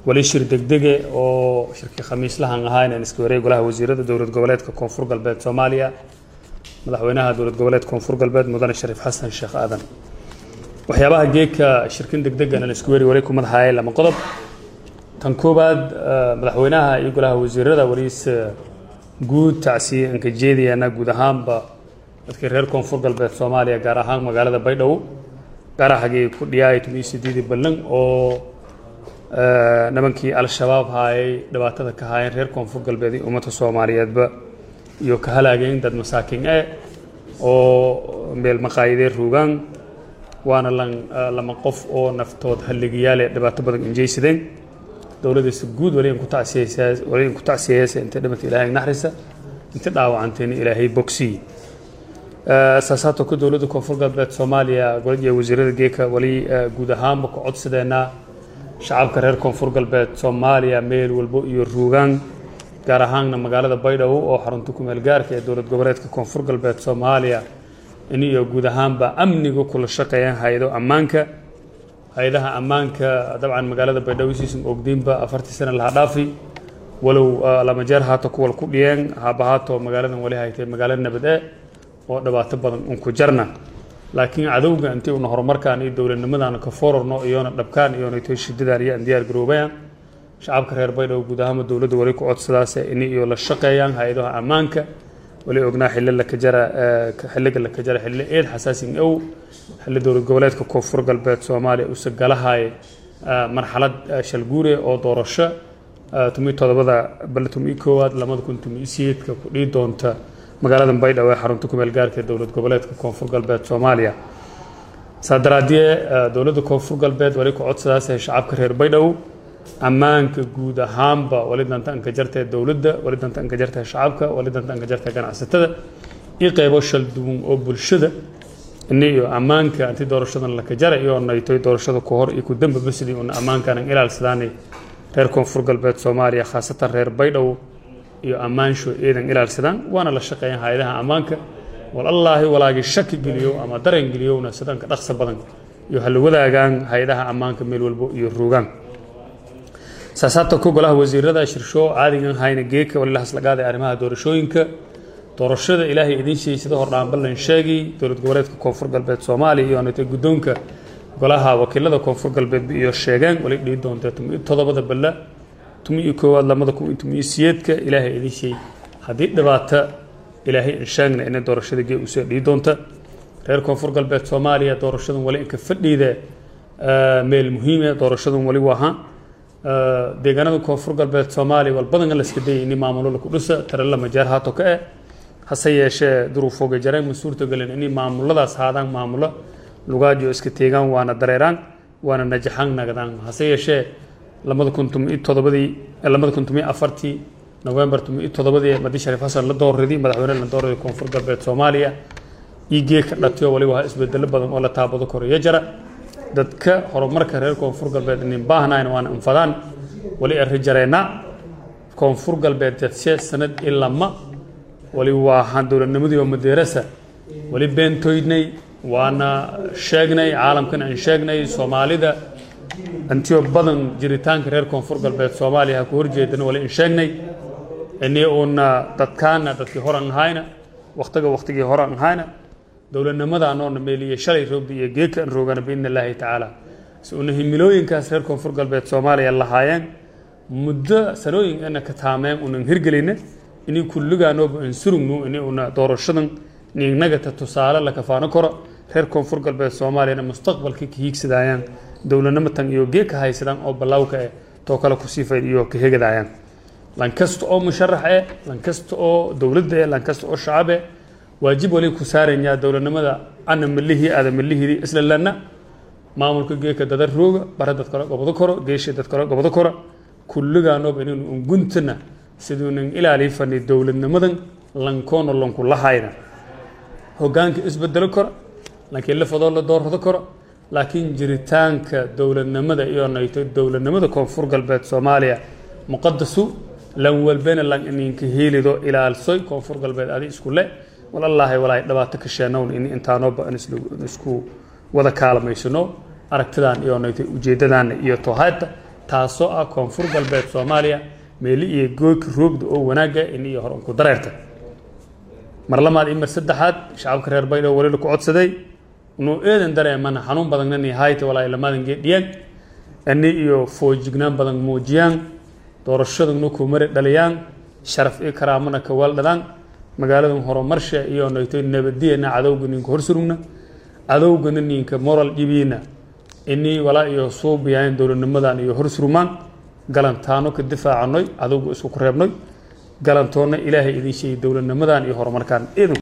wali shir degdege oo shirkii khamiislahan ahaa inaan iska wareey golaha wasiirada dowlad goboleedka koonfur galbeed soomaaliya madaxweynaha dowlad goboleedka koonfur galbeed mudane shariif xasan sheekh aadan waxyaabaha geedka shirkin degdegan aan isku weri wali ku madaxaayay lama qodob tan koowaad madaxweynaha iyo golaha wasiirada waliis guud tacsiye aan ka jeedayana guud ahaanba dadkii reer koonfur galbeed soomaaliya gaar ahaan magaalada baydhabo gaarahagii ku dhiyaay tumiyo sideedii ballan oo nimankii al-shabaab haayay dhibaatada ka haayeen reer koonfur galbeed iyo ummadda soomaaliyeedba iyo ka halaageen dad masaakin e oo meel maqaayadee ruugaan waana lan lama qof oo naftood halligayaale dhibaato badan injeysadeen dowladdiisa guud waliin ku tacsiyeysaa waliin ku tacsiyeysa inta dhimata ilaahay naxrisa inta dhaawacanteena ilaahay bogsiy saasaatoo ka dowladda koonfur galbeed soomaaliya golad iyo wasiirada geeka wali guud ahaanba ku codsadeenaa shacabka reer koonfur galbeed soomaaliya meel walbo iyo ruugaan gaar ahaanna magaalada baydhabo oo xarunta kumeel gaarka ee dowlad goboleedka koonfur galbeed soomaaliya in iyo guud ahaanba amniga kula shaqeeyaan hay-ado ammaanka hay-adaha ammaanka dabcan magaalada baydhabo siisan ogdiinba afartii sana laha dhaafi walow lama jeer haato kuwal ku dhiyeen haabahaato magaaladan wali haytay magaalo nabad e oo dhibaato badan un ku jarna laakiin cadowga intii una horumarkaan iyo dowladnimadan ka fororno iyoona dhabkaan iyoona toy shidadan iyo aan diyaar garoobayaan shacabka reer baydhabo guud ahaanba dowladda wali ku codsadaase in iyo la shaqeeyaan hay-adaha ammaanka wali ognaa xilli laka jara xilliga laka jara xilli eed xasaasin ow xilli dowlad goboleedka koonfur galbeed soomaaliya use galahay marxalad shalguure oo doorasho tumi todobada bal tumi koowaad lamada kun tumi siyeedka ku dhihi doonta magaalada baydhabo ee xarunta kumeel gaarka ee dowlad goboleedka koonfur galbeed soomaaliya saa daraadee dowladda koonfur galbeed wali ku codsadaas shacabka reer baydhabo ammaanka guud ahaanba wali danta anka jartee dowladda wali danta anka jartee shacabka wali danta anka jartee ganacsatada iyo qeybo shal duwan oo bulshada ini iyo ammaanka inti doorashadan laka jara iyo naytoy doorashada ku hor iyo ku dambaba sidii una ammaankaanan ilaalsadaanay reer koonfur galbeed soomaaliya khaasatan reer baydhabo iyo ammaansho eedan ilaalsadaan waana la shaqeeyaan hay-adaha ammaanka walallaahi walaagii shaki geliyo ama dareen geliyowna sidanka dhaqsa badan iyo hala wadaagaan hay-adaha ammaanka meel walbo iyo ruugaan saasaabta ku golaha wasiirada shirsho caadigan hayna geeka wali lahaslagaaday arrimaha doorashooyinka doorashada ilaahay idin sheegay sida hordhaan ballan sheegay dowlad goboleedka koonfur galbeed soomaaliya iyo nata guddoonka golaha wakiilada koonfur galbeed iyo sheegeen wali dhihi doonta tumi todobada balla tumi iyo koowaad lamada kun iyo tumi siyeedka ilaahay idin sheegay haddii dhibaato ilaahay in sheegna inay doorashada gee usoo dhihi doonta reer koonfur galbeed soomaaliya doorashadan wali inka fadhiida meel muhiime doorashadan wali waaha deegaanada koonfur galbeed soomaaliya wal badanka laska dayay ini maamulo laku dhisa tarela majeer haato ka eh hase yeeshee duruufooga jareen ma suurtagelin inay maamuladaas haadaan maamulo lugaajo iska teegaan waana dareeraan waana najaxaan nagadaan hase yeeshee lamada kun tumi todobadii lamada kun tumi afartii november tumi todobadii madi shariif xasan la doorridii madaxweyne la doorriday koonfur galbeed soomaaliya igee ka dhatiyo waliba waa isbedelo badan oo la taabado koreyo jara dadka horumarka reer koonfur galbeed inin baahnayn waana infadaan wali arri jareena koonfur galbeed dadse sanad ilama wali waahaan dowladnimadii oo madeerasa wali beentoydnay waana sheegnay caalamkan aan sheegnay soomaalida antiyo badan jiritaanka reer koonfur galbeed soomaaliya ha ku horjeedana wali in sheegnay ini uuna dadkaana dadkii horan ahayna waktiga waktigii horan ahayna dowladnimada anoona meeliye shalay roogda iyo geeka an roogana biidni illaahi tacaala si una himilooyinkaas reer koonfur galbeed soomaaliya lahaayeen muddo sanooyin ina ka taameen unan hirgeline inay kulligaanooba an surugno ini una doorashadan niignagata tusaale la kafaano karo reer koonfur galbeed soomaaliyana mustaqbalka ka hiigsadayaan dowladnimatan iyo geeka haysadaan oo ballawka eh too kale ku siifay iyo ka hegadayaan lankasta oo musharax eh lankasta oo dowladda eh lankasta oo shacab eh waajib wali ku saaranyaa dowladnimada ana malihii aada malihidii isla lana maamulka geeka dada rooga bare dad kale gobado koro geeshi dad kale gobado koro kulligaanooba inaynu unguntana siduunan ilaali fani dowladnimadan lankoono lanku lahayna hogaanka isbedelo koro laakiin lafadoo la doorrado karo laakiin jiritaanka dowladnimada iyo nayto dowladnimada koonfur galbeed soomaaliya muqadasu lan walbena lan ininka helido ilaalsoy koonfur galbeed adi isku le walallaahi walaahi dhibaato ka sheenown in intaanooba aan isku wada kaalmaysano aragtidan iyo nayto ujeedadaana iyo toohaadta taasoo ah koonfur galbeed soomaaliya meeli iyo gooyka roogda oo wanaagga in iyo hor unku dareerta mar lamaad iyo mar saddexaad shacabka reer baydhabo weli ku codsaday inuu eedan dareemana xanuun badanna ni hayta walaa lamadan geedhiyaan ani iyo foojignaan badan muujiyaan doorashaduna ku mari dhaliyaan sharaf iyo karaamana ka weeldhadaan magaaladan horumarsha iyo nayto nabadiyana cadowga ninka horsurugna cadowgana ninka moral dhibiina inii walaa iyo suubiyaan dowladnimadan iyo horsurmaan galantaano ka difaacanoy cadowga isku ku reebnoy galantoonna ilaahay idin sheegay dowladnimadan iyo horumarkaan idin